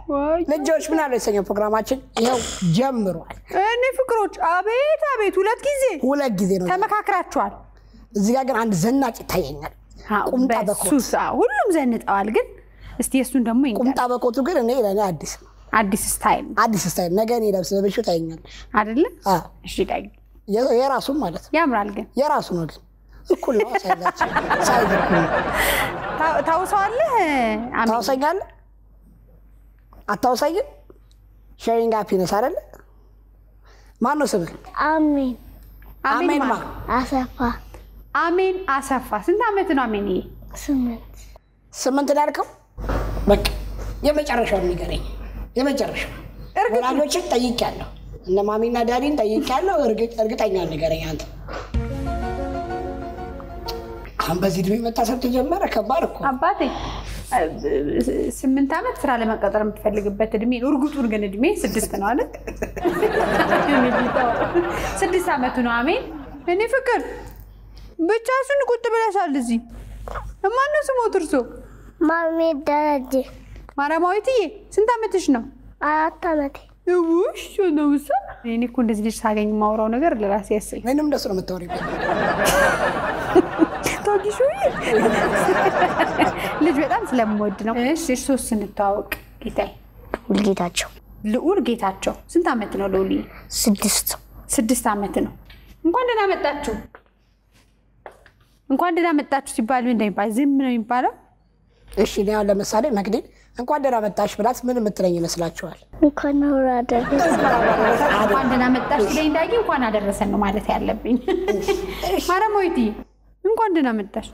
ልጆች ምን አለ የተሰኘው ፕሮግራማችን ይኸው ጀምሯል። እኔ ፍቅሮች አቤት አቤት፣ ሁለት ጊዜ ሁለት ጊዜ ነው። ተመካክራችኋል። እዚህ ጋር ግን አንድ ዘናጭ ይታየኛል። ቁምጣ በኮት በሱስ አዎ፣ ሁሉም ዘንጠዋል። ግን እስቲ የእሱን ደግሞ ይንገር። ቁምጣ በኮቱ ግን እኔ ለእኔ አዲስ ነው። አዲስ ስታይል ነው አዲስ ስታይል ነገ እኔ ለብስ ለብሼ ታየኛለሽ። አይደለ? አዎ፣ እሺ ዳጊ የ- የራሱም ማለት ነው ያምራል። ግን የራሱ ነው ግን እኩል ነው ሳይዛችን ሳይዝ እኩል ነው። ታ- ታውሰዋለህ? አሜን። ታውሰኛለህ? አታውሰኝም? ሼሪንግ ሃፒነስ አይደለ? ማን ነው ስምህ? አሜን አሜን ማ ማን? አሰፋ አሜን አሰፋ። ስንት ዓመት ነው አሜን? ይሄ ስምንት ስምንት ነው ያልከው? በቃ የመጨረሻውን ንገረኝ። የመጨረሻው ወላጆችን ጠይቄያለሁ። እነ ማሚና ዳዲን ጠይቄያለሁ። እርግጥ- እርግጠኛ ንገረኝ አንተ። አሁን በዚህ እድሜ መታሰብ ተጀመረ። ከባድ እኮ አባቴ እ- ስምንት ዓመት ስራ ለመቀጠር የምትፈልግበት እድሜ ነው። እርጉጡን ግን እድሜ ስድስት ነው አለ። ስድስት ዓመቱ ነው አሜን። እኔ ፍቅር ብቻሽን ቁጭ ብለሻል እዚህ። ማነው ስሞት እርሶ? ማሜ ደረጀ ማርያማዊትዬ ስንት ዓመትሽ ነው? አራት ዓመቴ ውሽ ነው እሷ። እኔ እኮ እንደዚህ ልጅ ሳገኝ የማወራው ነገር ለራሴ ያሰኝ ምንም እንደሱ ነው የምታወሪው። ታጊሾ ልጅ በጣም ስለምወድ ነው። እሺ እርሶስ ስንተዋወቅ ጌታዬ ውልጌታቸው ልዑል ጌታቸው ስንት ዓመት ነው ልዑል? ስድስት ስድስት ዓመት ነው። እንኳን ደህና መጣችሁ። እንኳን ደህና መጣችሁ ሲባል ምን እንደሚባል ዝም ነው የሚባለው? እሺ እኔ አሁን ለምሳሌ መግደል እንኳን ደህና መጣሽ ብላት ምን የምትለኝ ይመስላችኋል? እንኳን ኖር አደረሰ እንኳን ደህና መጣሽ ሲለኝ ዳጊ እንኳን አደረሰን ነው ማለት ያለብኝ። ማረሞይቲ እንኳን ደህና መጣሽ።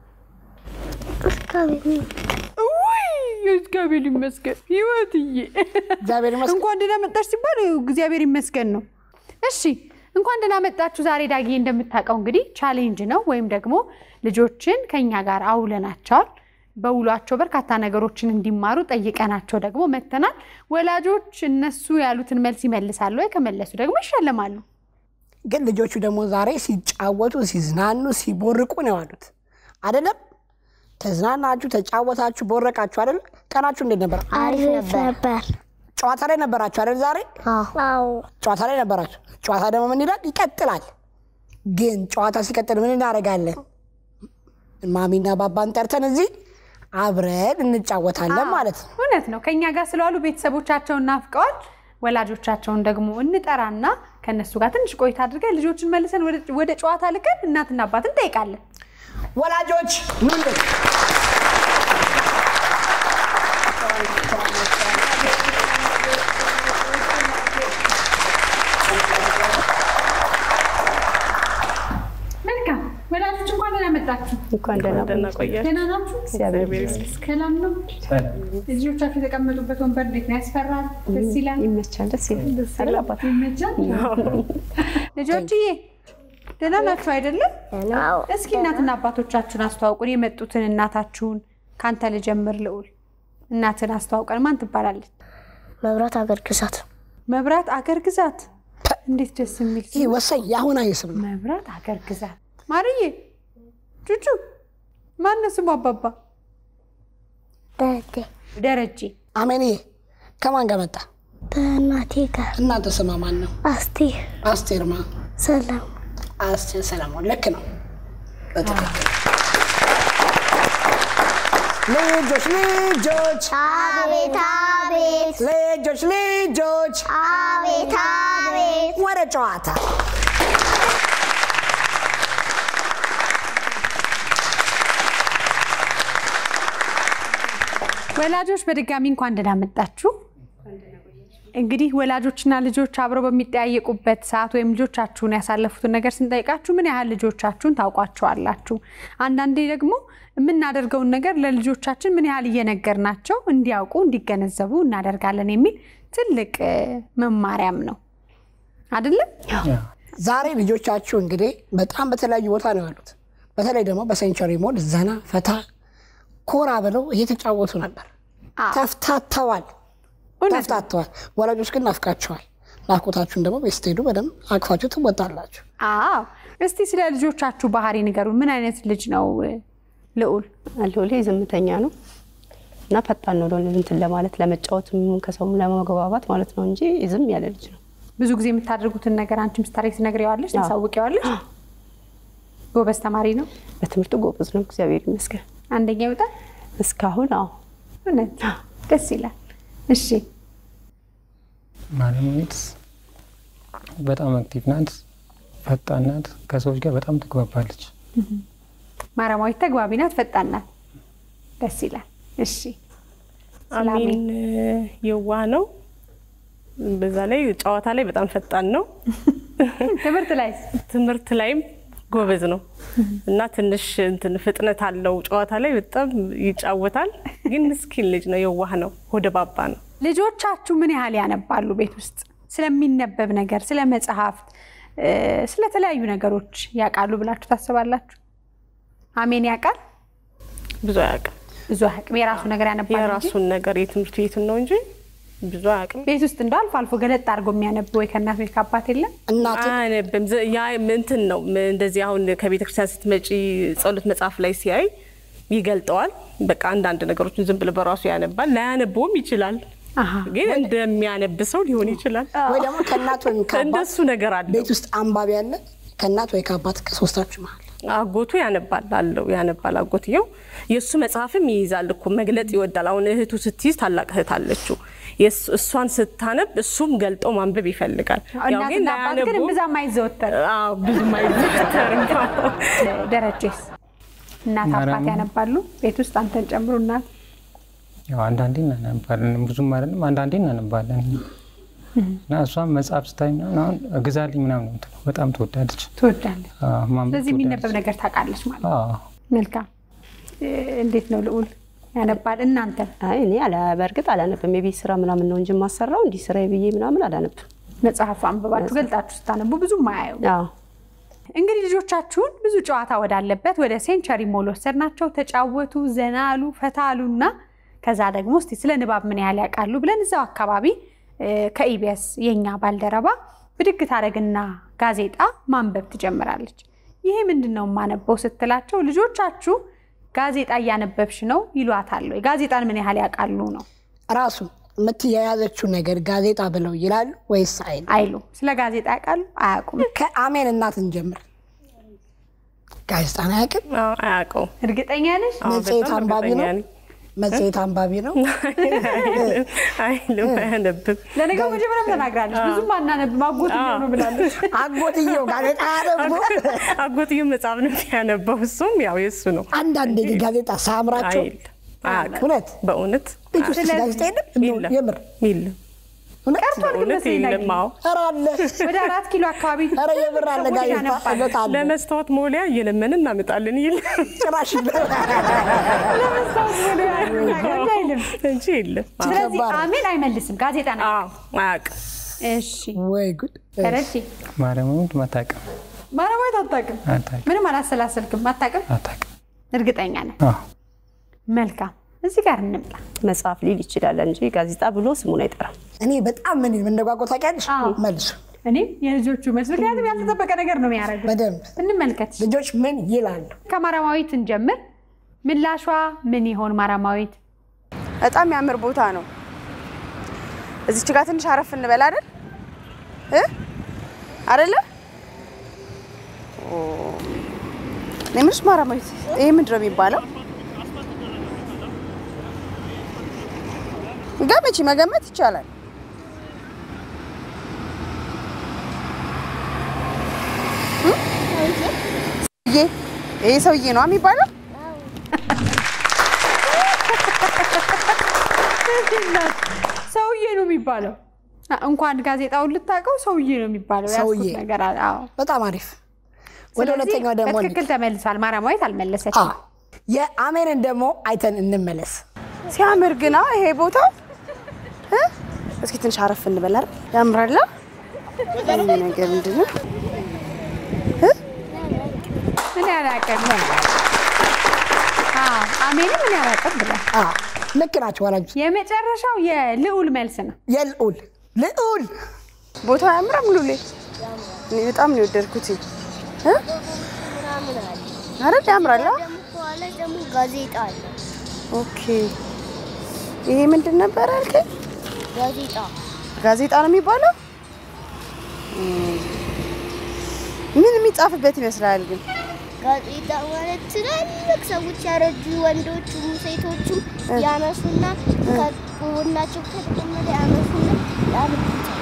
ውይ እግዚአብሔር ይመስገን ህይወትዬ። እግዚአብሔር ይመስገን። እንኳን ደህና መጣሽ ሲባል እግዚአብሔር ይመስገን ነው። እሺ እንኳን ደህና መጣችሁ። ዛሬ ዳጊ እንደምታውቀው እንግዲህ ቻሌንጅ ነው ወይም ደግሞ ልጆችን ከኛ ጋር አውለናቸዋል። በውሏቸው በርካታ ነገሮችን እንዲማሩ ጠይቀናቸው ደግሞ መተናል። ወላጆች እነሱ ያሉትን መልስ ይመልሳሉ ወይ ከመለሱ ደግሞ ይሸለማሉ። ግን ልጆቹ ደግሞ ዛሬ ሲጫወቱ፣ ሲዝናኑ፣ ሲቦርቁ ነው የዋሉት አይደለም? ተዝናናችሁ፣ ተጫወታችሁ፣ ቦረቃችሁ አይደለም? ቀናችሁ እንዴት ነበር? አሪፍ ነበር ጨዋታ ላይ ነበራችሁ አይደል? ዛሬ አዎ ጨዋታ ላይ ነበራችሁ። ጨዋታ ደግሞ ምን ይላል? ይቀጥላል። ግን ጨዋታ ሲቀጥል ምን እናደርጋለን? ማሚና ባባን ጠርተን እዚህ አብረን እንጫወታለን ማለት ነው። እውነት ነው። ከኛ ጋር ስለዋሉ ቤተሰቦቻቸውን ናፍቀዋል። ወላጆቻቸውን ደግሞ እንጠራና ከእነሱ ጋር ትንሽ ቆይታ አድርገን ልጆችን መልሰን ወደ- ወደ ጨዋታ ልከን እናትና አባትን እንጠይቃለን። ወላጆች ኑልን። መልካም ወላጆች እንኳን ደህና መጣችሁ። እንኳን ደህና ቆያችሁ። ደህና ናችሁ? ሰላም ነው? ልጆቻችሁ የተቀመጡበት ወንበር እንዴት ነው? ያስፈራል? ደስ ይላል? ይመቻል፣ ደስ ይላል። አይደል አባት? ይመቻል? ልጆችዬ ደህና ናችሁ አይደለም? አዎ እስኪ እናትና አባቶቻችሁን አስተዋውቁን። የመጡትን እናታችሁን ከአንተ ልጀምር። ልዑል እናትን አስተዋውቀን። ማን ትባላለች? መብራት አገር ግዛት መብራት አገር ግዛት። እንዴት ደስ የሚል ስም! ይህ ወሳኝ የአሁናዊ ስም ነው። መብራት አገር ግዛት። ማርዬ ቹቹ ማነው ስሙ? አባባ ደረጀ ደረጀ። አሜንዬ ከማን ጋር መጣ? በእናቴ ጋር እናንተ ስማ ማን ነው? አስቴር አስቴርማ ሰላም አስቴር ሰለሞን። ልክ ነው። በትክክል ልጆች ልጆች አቤት አቤት ልጆች ልጆች አቤት አቤት ወደ ጨዋታ ወላጆች በድጋሚ እንኳን ደህና መጣችሁ። እንግዲህ ወላጆችና ልጆች አብረው በሚጠያየቁበት ሰዓት ወይም ልጆቻችሁን ያሳለፉትን ነገር ስንጠይቃችሁ ምን ያህል ልጆቻችሁን ታውቋቸዋላችሁ? አንዳንዴ ደግሞ የምናደርገውን ነገር ለልጆቻችን ምን ያህል እየነገርናቸው እንዲያውቁ እንዲገነዘቡ እናደርጋለን የሚል ትልቅ እ፣ መማሪያም ነው አይደለም? ዛሬ ልጆቻችሁ እንግዲህ በጣም በተለያዩ ቦታ ነው ያሉት። በተለይ ደግሞ በሴንቸሪ ሞል ዘና ፈታ ኮራ ብለው እየተጫወቱ ነበር። ተፍታተዋል እውነት ነው። ተፍታተዋል። ወላጆች ግን ናፍቃቸዋል። ናፍቆታችሁን ደግሞ ቤት ስትሄዱ በደንብ አቅፋችሁ ትወጣላችሁ። አዎ። እስቲ ስለ ልጆቻችሁ ባህሪ ንገሩ። ምን አይነት ልጅ ነው እ፣ ልዑል? አለሁሌ ዝምተኛ ነው። እና ፈጣን ነው እንትን ለማለት ለመጫወትም ከሰውም ለመግባባት ማለት ነው እንጂ ዝም ያለ ልጅ ነው። ብዙ ጊዜ የምታደርጉትን ነገር አንቺም ስታደርጊ ትነግሪዋለሽ፣ ታሳውቂዋለሽ። ጎበዝ ተማሪ ነው። በትምህርቱ ጎበዝ ነው፣ እግዚአብሔር ይመስገን። አንደኛ ይወጣል። እስካሁን አዎ እውነት ደስ ይላል። እሺ ማለሚት በጣም አክቲቭ ናት፣ ፈጣን ናት። ከሰዎች ጋር በጣም ትግባባለች። ማረማዊት ተግባቢ ናት፣ ፈጣን ናት። ደስ ይላል። እሺ ስለ አሜን የዋህ ነው። በዛ ላይ ጨዋታ ላይ በጣም ፈጣን ነው። ትምህርት ላይ ትምህርት ላይም ጎበዝ ነው እና ትንሽ እንትን ፍጥነት አለው። ጨዋታ ላይ በጣም ይጫወታል፣ ግን ምስኪን ልጅ ነው። የዋህ ነው። ሆደ ባባ ነው። ልጆቻችሁ ምን ያህል ያነባሉ? ቤት ውስጥ ስለሚነበብ ነገር፣ ስለ መጽሐፍት፣ ስለተለያዩ ነገሮች ያውቃሉ ብላችሁ ታስባላችሁ? አሜን ያውቃል? ብዙ አያውቅም። ብዙ አያውቅም። የራሱ ነገር ያነባል እንጂ የራሱን ነገር የትምህርት ቤቱን ነው እንጂ ብዙ አያውቅም። ቤት ውስጥ እንደው አልፎ አልፎ ገለጥ አድርጎ የሚያነብ ወይ ከእናት ወይ ከአባት የለም? እናት አያነብም። ዘ- ያ እንትን ነው እንደዚህ አሁን ከቤተ ክርስቲያን ስትመጪ ጸሎት መጽሐፍ ላይ ሲያይ ይገልጠዋል። በቃ አንዳንድ ነገሮችን ዝም ብሎ በራሱ ያነባል። ላያነበውም ይችላል፣ አሃ። ግን እንደሚያነብ ሰው ሊሆን ይችላል። ወይ ደግሞ ከእናት ወይም ከአባት እንደሱ ነገር አለው። ቤት ውስጥ አንባቢ ያለ ከእናት ወይ ከአባት ከሶስታችሁ መሀል አጎቱ ያነባል አለው ያነባል። አጎትየው የእሱ መጽሐፍም ይይዛል እኮ መግለጥ ይወዳል። አሁን እህቱ ስትይዝ ታላቅ እህት አለችው። የእሱ- እሷን ስታነብ እሱም ገልጦ ማንበብ ይፈልጋል። ያው ግን እናትና አባት ግን አያነቡም። እምብዛም አይዘወተር። አዎ፣ ብዙም አይዘወተርም። ደረጀስ እናት አባት ማርያም። ያነባሉ ቤት ውስጥ አንተን ጨምሮ እናት ያው አንዳንዴ እናነባለን፣ ብዙም አይደለም፣ አንዳንዴ እናነባለን። እና እሷም መጽሐፍ ስታይ ምናምን አሁን እግዛልኝ ምናምን ነው የምትለው። በጣም ትወዳለች። ትወዳለች። አዎ፣ ማንበብ ስለዚህ የሚነበብ ትወዳለች። ነገር ታውቃለች ማለት ነው። አዎ። መልካም እ፣ እንዴት ነው ልዑል ያነባል? እናንተ አይ እኔ አላ በእርግጥ አላነብም። የቤት ስራ ምናምን ነው እንጂ የማሰራው እንዲህ ስራ ብዬ ምናምን አላነብም። መጽሐፍ አንብባችሁ ገልጣችሁ ስታነቡ ብዙም አያዩ። አዎ እንግዲህ ልጆቻችሁን ብዙ ጨዋታ ወዳለበት ወደ ሴንቸሪ ሞል ወሰድናቸው። ተጫወቱ፣ ዘና አሉ፣ ፈታ አሉና ከዛ ደግሞ እስቲ ስለ ንባብ ምን ያህል ያውቃሉ ብለን እዛው አካባቢ እ፣ ከኢቢኤስ የኛ ባልደረባ ብድግ ታደርግና ጋዜጣ ማንበብ ትጀምራለች። ይሄ ምንድን ነው የማነበው ስትላቸው ልጆቻችሁ ጋዜጣ እያነበብሽ ነው ይሏታል። ወይ ጋዜጣን ምን ያህል ያውቃሉ ነው ራሱ የምትያያዘችው ነገር ጋዜጣ ብለው ይላሉ ወይስ አይሉ? አይሉ። ስለ ጋዜጣ ያውቃሉ አያውቁም? ከአሜን እናት እንጀምር። ጋዜጣን አያውቅም። አዎ፣ አያውቀውም። እርግጠኛ ነሽ? አዎ፣ መጽሔት በጣም አንባቢ እርግጠኛ ነው? ነኝ። መጽሔት አንባቢ ነው። አይልም፣ አያነብም። ለነገሩ መጀመሪያም ተናግራለች። ብዙም አናነብም አጎት ነው ብላለች። አጎትየው ጋዜጣ ደግሞ አጎትየው መጽሐፍ ነው ያነበው። እሱም ያው የእሱ ነው። አንዳንዴ ጋዜጣ ሳያምራቸው አይል አያውቅም። እውነት በእውነት ቤት ውስጥ ስለዚህ ጋዜጣ የለም እንደው የለም። የምር የለም። እውነት ቀርቷል ግን በእውነት መሰለኝ የለም። ነግሬ። አዎ ኧረ አለ ወደ አራት ኪሎ አካባቢ ኧረ የምር አለ ሰዎች ጋዜጣ ያነባሉ። እውነት አለ ለመስታወት ሞሊያ እየለመንን እናመጣለን ይል ጭራሽ ወደ አይልም። እንጂ የለም። አዎ። ስለዚህ ከባድ ነው። አሜን አይመልስም። ጋዜጣ ነው። አዎ፣ አያውቅም። እሺ ወይ ጉድ ደረጀ ማርያምን አታውቅም፣ ማረማት አታውቅም። አታውቅም፣ ምንም አላሰላሰልክም። አታውቅም። አታውቅም። እርግጠኛ ነን። አዎ። መልካም እዚህ ጋር እንምጣ። መጽሐፍ ሊል ይችላል እንጂ ጋዜጣ ብሎ ስሙን አይጠራም። እኔ በጣም ምን እንደጓጓ ታውቂያለሽ? አዎ። መልሱ እኔም የልጆቹ መልስ ምክንያቱም ያልተጠበቀ ነገር ነው የሚያደርጉት። በደንብ እንመልከት። ልጆች ምን ይላሉ? ከማራማዊት እንጀምር። ምላሿ ምን ይሆን ማራማዊት? በጣም የሚያምር ቦታ ነው። እዚች ጋር ትንሽ አረፍ እንበል አይደል እ አይደለ ኦ፣ እኔ የምልሽ ማራማዊት ይሄ ምንድን ነው የሚባለው? ገመቺ መገመት ይቻላል። እ? ይሄ ይሄ ሰውዬ ነው የሚባለው? ሰውዬ ነው የሚባለው። አ- እንኳን ጋዜጣውን ልታውቀው ሰውዬ ነው የሚባለው። ሰውዬ። ያዝኩት ነገር አለ። አዎ። በጣም አሪፍ። ወደ ስለዚህ ሁለተኛው ደግሞ በትክክል ተመልሷል። ማራማዊት አልመለሰችም። አዎ። የአሜንን ደግሞ አይተን እንመለስ። ሲያምር ግና ይሄ ቦታ እ? እስኪ ትንሽ አረፍ እንበል አይደል? ያምራላ። ይሄ ነገር ምንድን ነው? ምን ያላቀም አሜን ምን ያላቀም ብሏል። አዎ፣ ልክ ናቸው ወላጆች። የመጨረሻው የልዑል መልስ ነው። የልዑል ልዑል ቦታው አያምርም? ሉሌ እኔ በጣም ነው የወደድኩት እ? አይደል? ያምራላ። ደግሞ ከኋላ ደግሞ ጋዜጣ አለ። ኦኬ ይሄ ምንድን ነበር አልከኝ? ጋዜጣ ጋዜጣ ነው የሚባለው። እም፣ ምን የሚጻፍበት ይመስላል ግን? ጋዜጣ ማለት ትላልቅ ሰዎች ያረጁ ወንዶቹም ሴቶቹም ያነሱና ከጎናቸው ከተቀመጠ ያነሱና ያነሱታል።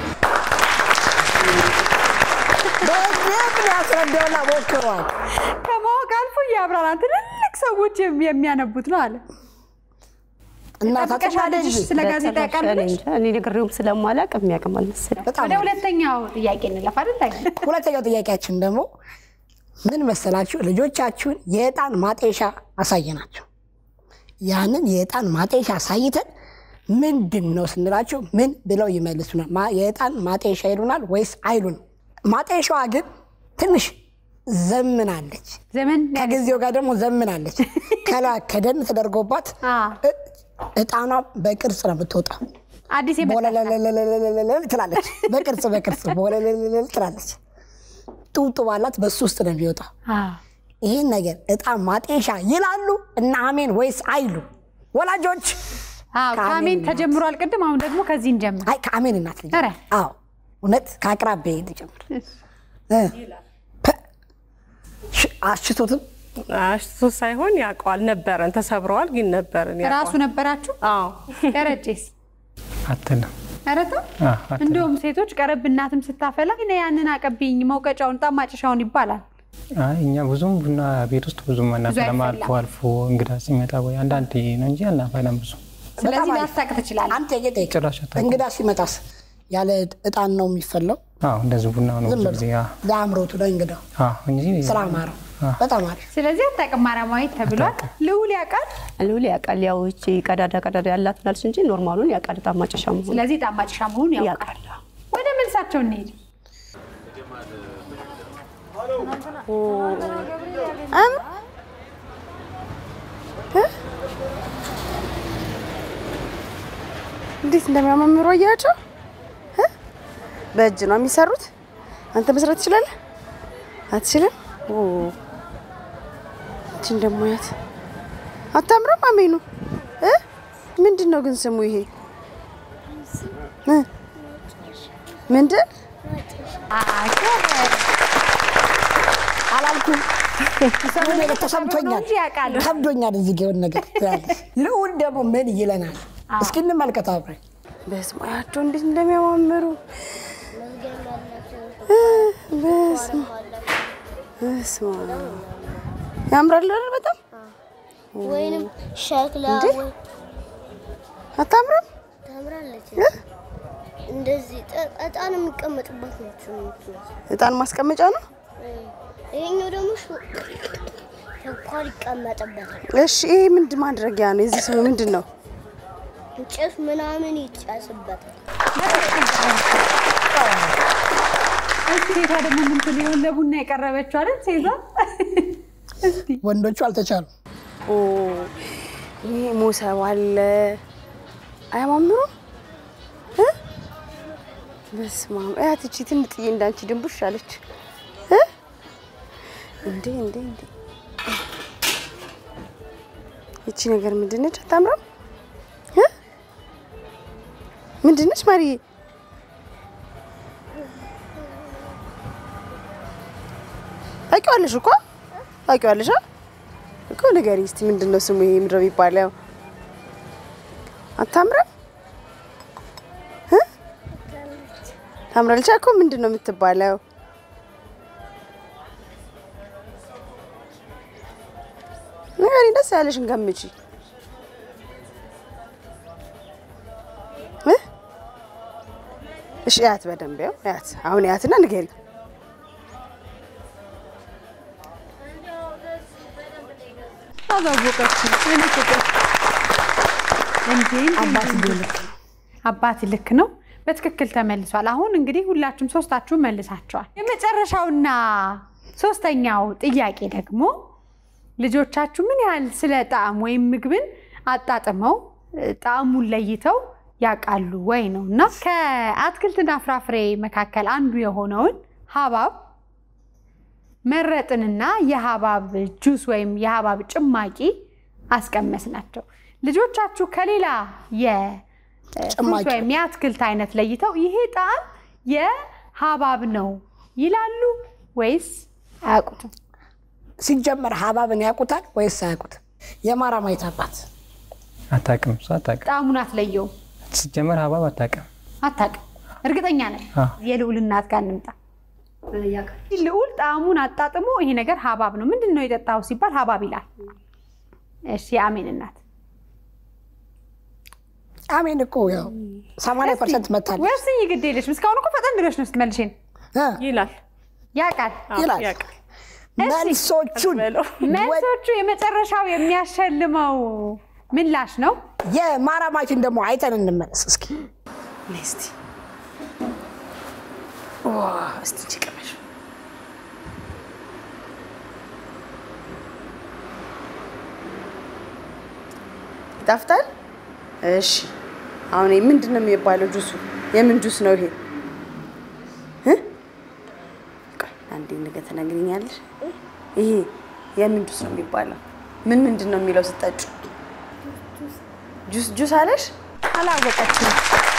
በደንብ ያስረዳውና ሞክሯል። ከማወቅ አልፎ እያብራራ ትልልቅ ሰዎች የሚ- የሚያነቡት ነው አለ። እናታችን ጠብቀሻ ልጅሽ ስለ ጋዜጣ እኔ ያውቃልሽ? እንጃ፣ እኔ ነግሬውም ስለማላውቅ የሚያውቅም አልመሰለኝ። በጣም ወደ ሁለተኛው ጥያቄ እንለፍ አይደል? ሁለተኛው ጥያቄያችን ደግሞ ምን መሰላችሁ? ልጆቻችሁን የዕጣን ማጤሻ አሳየናቸው። ያንን የዕጣን ማጤሻ አሳይተን ምንድን ነው ስንላቸው ምን ብለው ይመልሱናል? ማ- የዕጣን ማጤሻ ይሉናል ወይስ አይሉንም? ማጤሻዋ ግን ትንሽ ዘምናለች። ዘመን ከጊዜው ጋር ደግሞ ዘምናለች። ከላይ ከደን ተደርጎባት አ፣ እ- ዕጣኗ በቅርጽ ነው የምትወጣ። አዲስ የመጣ ቦለለለለለለለለ ትላለች። በቅርጽ በቅርጽ ቦለለለለለ ትላለች። ጡብጡ ባላት በሱ ውስጥ ነው የሚወጣ። አ፣ ይህን ነገር ዕጣን ማጤሻ ይላሉ እና አሜን ወይስ አይሉ? ወላጆች አዎ፣ ከአሜን ከአሜን እናት። ተጀምሯል ቅድም። አሁን ደግሞ ከዚህ እንጀምር። አይ ከአሜን እናት ልጅ ኧረ። አዎ እውነት ከአቅራቢያ ልጀምር እ ፐ፣ ሽ- አሽቶትም አሽቶ ሳይሆን ያውቀዋል። ነበረን፣ ተሰብረዋል፣ ግን ነበረን። ራሱ ያውቀዋል። ነበራችሁ? አዎ ደረጀስ አትልም ኧረ ተው። አዎ፣ አትልም። እንደውም ሴቶች ቀረብ እናትም ስታፈላ እኔ ያንን አቀብኝ መውቀጫውን ጣማጭሻውን ይባላል። አይ እኛ ብዙም ቡና ቤት ውስጥ ብዙም አናፈላም። አይፈላም። አልፎ አልፎ እንግዳ ሲመጣ ወይ አንዳንድ ነው እንጂ አናፈላም ብዙ። ስለዚህ አሪፍ። ላስታቅ ትችላለህ። አንተ የጌጠ ጭራሽ አታውቅም። እንግዳ ሲመጣስ ያለ ዕጣን ነው የሚፈለው? አዎ እንደዚህ ቡና ነው ዝም ብዙ ብሎ ጊዜ። አዎ፣ ለአምሮቱ ለእንግዳው አዎ እንጂ ስላማረው በጣም አሪፍ። ስለዚህ አታውቅም ማርያማዊት ተብሏል። ልዑል ያውቃል። ልውል ያውቃል። ያው እቺ ቀዳዳ ቀዳዳ ያላት ናለች እንጂ ኖርማሉን ያውቃል። ጣማጨሻ መሆኑ ስለዚህ ጣማጭሻ መሆኑን ያውቃል። ያውቃል። ወደ መልሳቸው እንሄድ። አም እ? እንዴት እንደሚያማምሩ አያቸው። እ? በእጅ ነው የሚሰሩት። አንተ መስራት ትችላለህ? አትችልም? ኦ እቺን ደግሞ ያት አታምረም? አሜኑ እ? ምንድን ነው ግን ስሙ ይሄ እ? ምንድን አላልኩም የሆነ ነገር ተሰምቶኛል፣ እንጂ ያውቃል። ከብዶኛል። እዚህ ጋ የሆነ ነገር ትላለች። ልዑል ደግሞ ምን ይለናል? እስኪ እንመልከት አብረን። በስመ አብ ያቸው እንዴት እንደሚያማምሩ በስመ በስመ አብ ያምራል አይደል? በጣም ወይንም ሸክላ እንዴ? ወይ አታምርም? ታምራለች። እንደዚህ ጠ- እጣን የሚቀመጥባት ነች የምትመስለው። እጣን ማስቀመጫ ነው። ይሄኛው ደግሞ ሹ- ስኳር ይቀመጥበታል። እሺ ይሄ ምንድን ማድረጊያ ነው? የዚህ ስሙ ምንድን ነው? ጭስ ምናምን ይጫስበታል። እስኪ ሴቷ ደግሞ ምንትን ሊሆን ለቡና የቀረበችው አይደል? ሴቷ እስቲ ወንዶቹ አልተቻሉ። ኦ ይሄ ሞሰብ አለ። አያማምሩም? እ? በስመ አብ እያት እቺ ትንጥዬ እንዳንቺ ድንቡሽ አለች እ? እንዴ እንዴ እንዴ እቺ ነገር ምንድን ነች? አታምረም? እ? ምንድን ነች ማርዬ? ታውቂዋለሽ እኮ ታውቂዋለሽ አ? እኮ ንገሪኝ እስቲ ምንድን ነው ስሙ? ይሄ ምንድን ነው የሚባለው? አታምረም? እ? ታምራለች እኮ ምንድን ነው የምትባለው? ንገሪኝ፣ ደስ ያለሽን ገምቺ። እ? እሺ እያት በደንብ ያው እያት። አሁን እያትና ንገሪኝ። አዛወቀችው። እኔ ፍቅር እንዴ አባት ልክ ነው። አባት ልክ ነው። በትክክል ተመልሷል። አሁን እንግዲህ ሁላችሁም ሶስታችሁም መልሳቸዋል። የመጨረሻውና ሶስተኛው ጥያቄ ደግሞ ልጆቻችሁ ምን ያህል ስለ ጣዕም ወይም ምግብን አጣጥመው እ፣ ጣዕሙን ለይተው ያውቃሉ ወይ ነው እና ከአትክልትና ፍራፍሬ መካከል አንዱ የሆነውን ሀባብ መረጥንና የሀባብ ጁስ ወይም የሀባብ ጭማቂ አስቀመስ ናቸው። ልጆቻችሁ ከሌላ የፍሩት ጭማቂ። ወይም የአትክልት አይነት ለይተው ይሄ ጣዕም የሀባብ ነው ይላሉ ወይስ አያውቁትም? ሲጀመር ሀባብን ያውቁታል ወይስ አያውቁትም? የማራማዊት አባት አታውቅም፣ እሷ አታውቅም። ጣዕሙን አትለየውም? ሲጀመር ሀባብ አታውቅም። አታውቅም። እርግጠኛ ነን። አዎ። የልዑል እናት ጋር እንምጣ። ልዑል ጣዕሙን አጣጥሞ ይሄ ነገር ሀባብ ነው፣ ምንድን ነው የጠጣው ሲባል ሀባብ ይላል። እሺ የአሜን እናት አሜን እኮ ያው ሰማንያ ፐርሰንት መታለች ወስኝ ግድ የለሽም። እስካሁን እኮ ፈጠን ብለሽ ነው ስትመልሽን። እ ይላል ያውቃል አዎ፣ ይላል። ያውቃል። መልሶቹን በለው። መልሶቹ የመጨረሻው የሚያሸልመው ምላሽ ነው። የማራማዊትን ደግሞ አይተን እንመለስ እስኪ። ነይ እስቲ ዋ እስቲ እንጂ ቅመሽ ይጣፍጣል። እሺ አሁን ይሄ ምንድን ነው የሚባለው? ጁሱ የምን ጁስ ነው ይሄ? እ? ቆይ አንዴ ነገ ትነግሪኛለሽ። ይሄ የምን ጁስ ነው የሚባለው? ምን ምንድን ነው የሚለው ስጠጩ? ጁስ ጁስ አለሽ? አላወቀችም።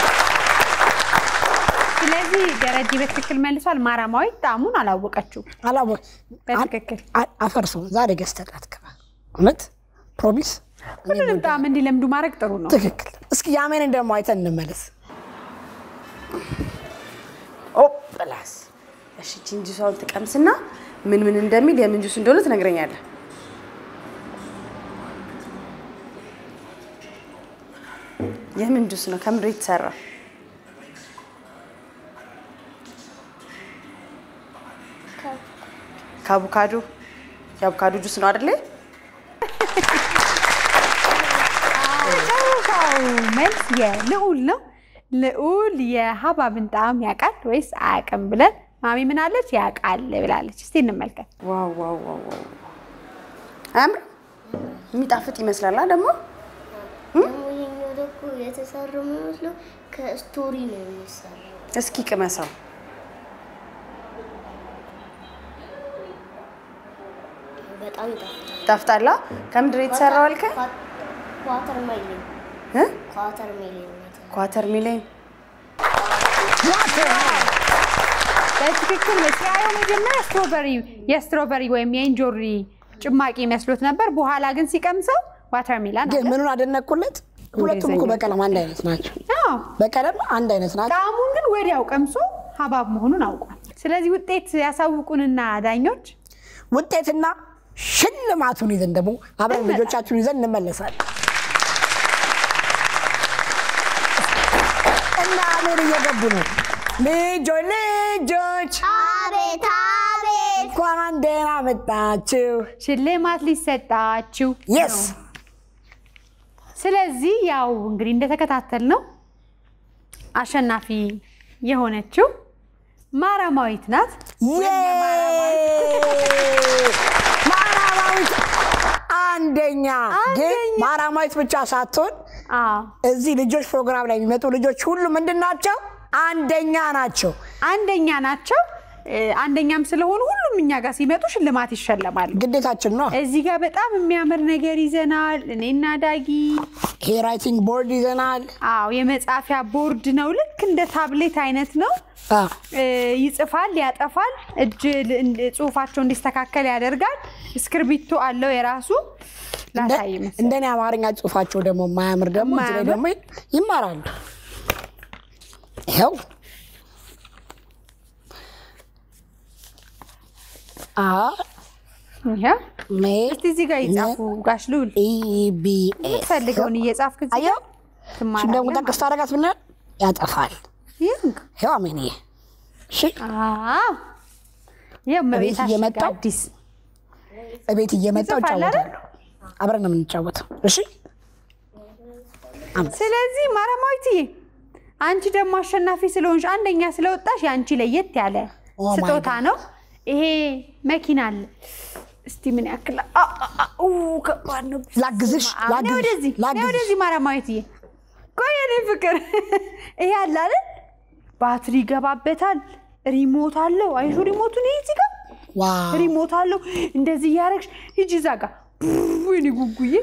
ስለዚህ ደረጀ በትክክል መልሷል። ማራማዊ ጣዕሙን አላወቀችው። አላወ በትክክል አ- አፈርሰው ዛሬ ገዝተላት ግባ። እውነት ፕሮሚስ ሁሉንም ጣዕም እንዲለምዱ ማድረግ ጥሩ ነው። ትክክል። እስኪ የአሜንን ደግሞ አይተን እንመለስ። ኦ ፕላስ እሺ፣ ጂን ጁሷን ትቀምስና ምን ምን እንደሚል የምን ጁስ እንደሆነ ትነግረኛለህ። የምን ጁስ ነው? ከምንድን ነው የተሰራ? ከአቮካዶ የአቮካዶ ጁስ ነው አይደለ? መጨረሻው መልስ የልዑል ነው። ልዑል የሀባብን ጣዕም ያውቃል ወይስ አያውቅም ብለን ማሚ ምን አለች? ያውቃል ብላለች። እስቲ እንመልከት። ዋው ዋው ዋው ዋው! አያምርም? የሚጣፍጥ ይመስላል አ ደግሞ ደግሞ ይሄኛው ደግሞ የተሰራው የሚመስለው ከስቶሪ ነው የሚሰራው። እስኪ ቅመሰው። በጣም ይጣፍጣል። ይጣፍጣላ? ከምንድን ነው የተሰራው አልከኝ? ኳተር ሜሎን እ? ኳተር ሜሎን ነው የተሰራው። ኳተር ሚሊዮን በትክክል ሲያየው መጀመሪያ ስትሮበሪ የስትሮበሪ ወይም የእንጆሪ ጭማቂ መስሎት ነበር። በኋላ ግን ሲቀምሰው ዋተርሜላን ግን አለ። ምኑን አደነቅኩለት? ሁለቱም እኮ በቀለም አንድ አይነት ናቸው። አዎ፣ በቀለም አንድ አይነት ናቸው። ጣዕሙን ግን ወዲያው ቀምሶ ሀባብ መሆኑን አውቋል። ስለዚህ ውጤት ያሳውቁንና ዳኞች ውጤትና ሽልማቱን ይዘን ደግሞ አብረን ልጆቻችሁን ይዘን እንመለሳለን። እና አሜን እየገቡ ነው። ልጆች ልጆች አቤት አቤት እንኳን ደህና መጣችሁ። ሽልማት ሊሰጣችሁ የስ ስለዚህ ያው እንግዲህ እንደተከታተል ነው አሸናፊ የሆነችው ማራማዊት ናት። ማራማዊት አንደኛ። ግን ማራማዊት ብቻ ሳትሆን አዎ እዚህ ልጆች ፕሮግራም ላይ የሚመጡ ልጆች ሁሉ ምንድን ናቸው? አንደኛ ናቸው። አንደኛ ናቸው። እ፣ አንደኛም ስለሆኑ ሁሉም እኛ ጋር ሲመጡ ሽልማት ይሸለማሉ። ግዴታችን ነው። እዚህ ጋር በጣም የሚያምር ነገር ይዘናል። እኔና ዳጊ ይሄ ራይቲንግ ቦርድ ይዘናል። አዎ የመጻፊያ ቦርድ ነው። ልክ እንደ ታብሌት አይነት ነው። አ፣ እ፣ ይጽፋል፣ ያጠፋል፣ እጅ ል- እንድ- ጽሁፋቸው እንዲስተካከል ያደርጋል። እስክርቢቶ አለው የራሱ ላሳይ መሰለኝ። እንደኔ አማርኛ ጽሁፋቸው ደግሞ የማያምር ደግሞ እዚህ ላይ ደግሞ ይማራሉ። ይኸው አ ይኸው ሜ እስቲ እዚህ ጋር ይጻፉ ጋሽ ልዑል ኢቢኤስ ፈልገውን እየጻፍክ እዚህ አየው ጋር እሱን ደግሞ ትማራለህ። ጠቅስ ታደርጋት ብናል ያጠፋል። ይኸው ይኸው አሜንዬ እሺ አዎ ይኸው እቤት እመቤታችን እየመጣሁ አዲስ እቤት እየመጣሁ ይጽፋል አይደል? እጫወታለሁ። አብረን ነው የምንጫወተው። እሺ ስለዚህ ማረማዊትዬ አንቺ ደግሞ አሸናፊ ስለሆንሽ አንደኛ ስለወጣሽ የአንቺ ለየት ያለ ኦ ማይ ስጦታ ጋድ። ነው። ይሄ መኪና አለ። እስቲ ምን ያክል አ- አ- አ- ኡ፣ ከባድ ነው። ላግዝሽ ነይ ላግዝሽ ወደዚህ ነይ ላግዝሽ ወደዚህ ማረማዊትዬ። ቆይ የኔ ፍቅር ይሄ አለ አይደል? ባትሪ ይገባበታል። ሪሞት አለው። አይሹ ሪሞቱን ይሄ እዚህ ጋር ዋው ሪሞት አለው። እንደዚህ እያደረግሽ ሂጂ እዛ ጋር ወይኔ ጉጉዬ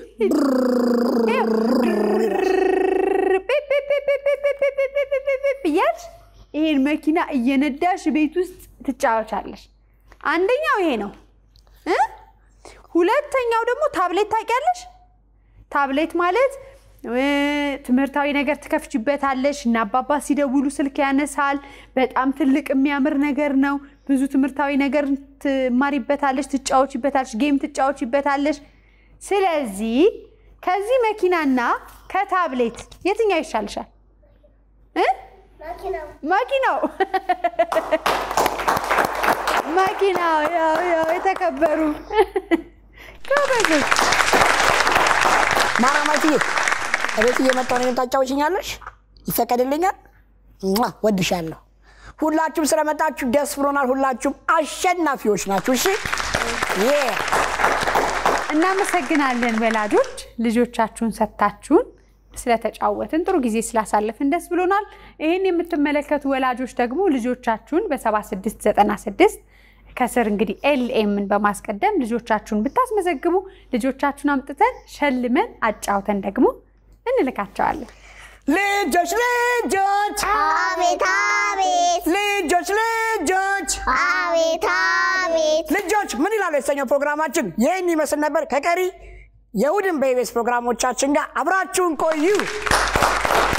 እያልሽ ይሄን መኪና እየነዳሽ ቤት ውስጥ ትጫወቻለሽ። አንደኛው ይሄ ነው እ ሁለተኛው ደግሞ ታብሌት ታውቂያለሽ? ታብሌት ማለት እ ትምህርታዊ ነገር ትከፍችበታለሽ እና አባባ ሲደውሉ ስልክ ያነሳል። በጣም ትልቅ የሚያምር ነገር ነው። ብዙ ትምህርታዊ ነገር ትማሪበታለሽ፣ ትጫወችበታለሽ፣ ጌም ትጫወችበታለሽ። ስለዚህ ከዚህ መኪናና ከታብሌት የትኛው ይሻልሻል? እ መኪናው መኪናው ያው ያው የተከበሩ ጎበዞች ማራማትዬ እቤት እየመጣሁ ነው ታጫውሽኛለሽ? ይፈቀድልኛል? ሟ ወድሻለሁ። ሁላችሁም ስለመጣችሁ ደስ ብሎናል። ሁላችሁም አሸናፊዎች ናችሁ። እሺ ዬ እናመሰግናለን ወላጆች ልጆቻችሁን ሰጥታችሁን ስለተጫወትን ጥሩ ጊዜ ስላሳለፍን ደስ ብሎናል። ይህን የምትመለከቱ ወላጆች ደግሞ ልጆቻችሁን በ7696 ከስር እንግዲህ ኤልኤምን በማስቀደም ልጆቻችሁን ብታስመዘግቡ ልጆቻችሁን አምጥተን ሸልመን አጫውተን ደግሞ እንልካቸዋለን። ልጆች ልጆች አቤት አቤት ልጆች ልጆች አቤት አቤት ልጆች ምን ይላሉ የተሰኘው ፕሮግራማችን ይህን ይመስል ነበር። ከቀሪ የእሑድን በኢቢኤስ ፕሮግራሞቻችን ጋር አብራችሁን ቆዩ።